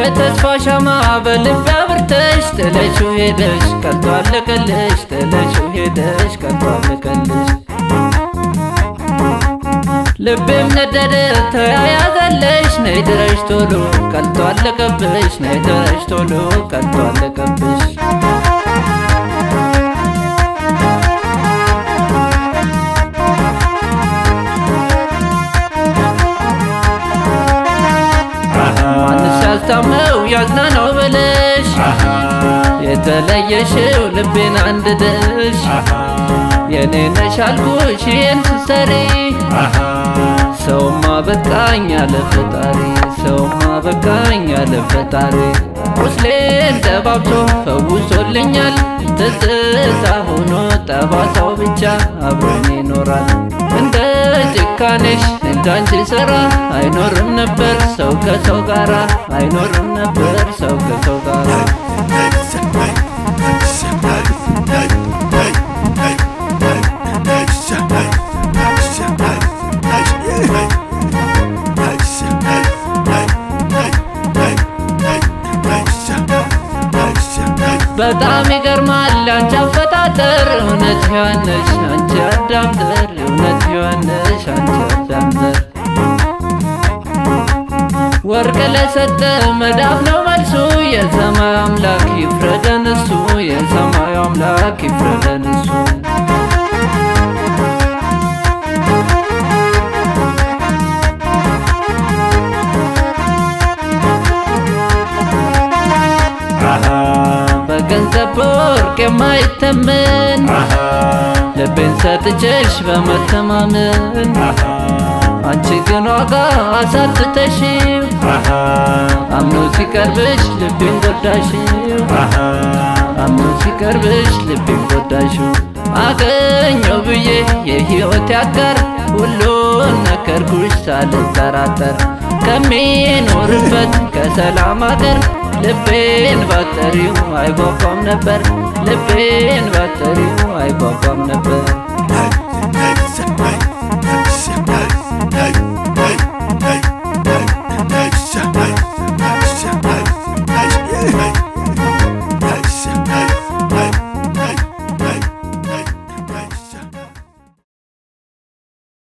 የተስፋ ሻማ በልቤ አብርተሽ ጥለሽው ሄደሽ ቀልቶ አለቀልሽ ጥለሽው ሄደሽ ቀልቶ አለቀልሽ ልቤም ነደደ ተያያዘለሽ ነይ ድረሽ ቶሎ ቀልቶ አለቀብሽ ነይ ድረሽ ቶሎ ቀልቶ አለቀብሽ ማንስ ያስታመው ያዝናናው ብለሽ የተለየሽው ልቤን አንድደሽ የኔ ነሽ አልኩሽ ይህን ስትሰሪ ሰውማ በቃኝ አለ ፈጣሪ ሰውማ በቃኝ አለ ፈጣሪ ቁስሌን ደባብሶ ፈውሶልኛል ትዝታ ሆኖ ጠባሳው ብቻ አብሮኝ ይኖራል እንደ ጭካኔሽ እንዳንቺ ስራ አይኖርም ነበር ሰው ከሰው ጋራ አይኖርም ነበር ሰው ከሰው ጋራ በጣም ይገርማል አንቺ አፈጣጠር እውነት ዮሐንስ አንቺ አዳም ዘር እውነት ዮሐንስ አንቺ አዳም ዘር ወርቅ ለሰጠ መዳብ ነው መልሱ የሰማዩ አምላክ ይፍረደን እሱ የሰማዩ አምላክ ይፍረደን እሱ በገንዘብ በወርቅ የማይተመን ልቤን ሰጥቼሽ በመተማመን አንቺ ግን ዋጋ አሳጥተሽው አምኖ ሲቀርብሽ ልቤን ጎዳሽው አምኖ ሲቀርብሽ ልቤን ጎዳሽው አገኘው ብዬ የሕይወት ያጋር ሁሉን ነገርኩሽ ሳልጠራጠር ከሚኖርበት ከሰላም አገር ልቤን ባጠሪው አይጓጓም ነበር ልቤን ባጠሪው አይጓጓም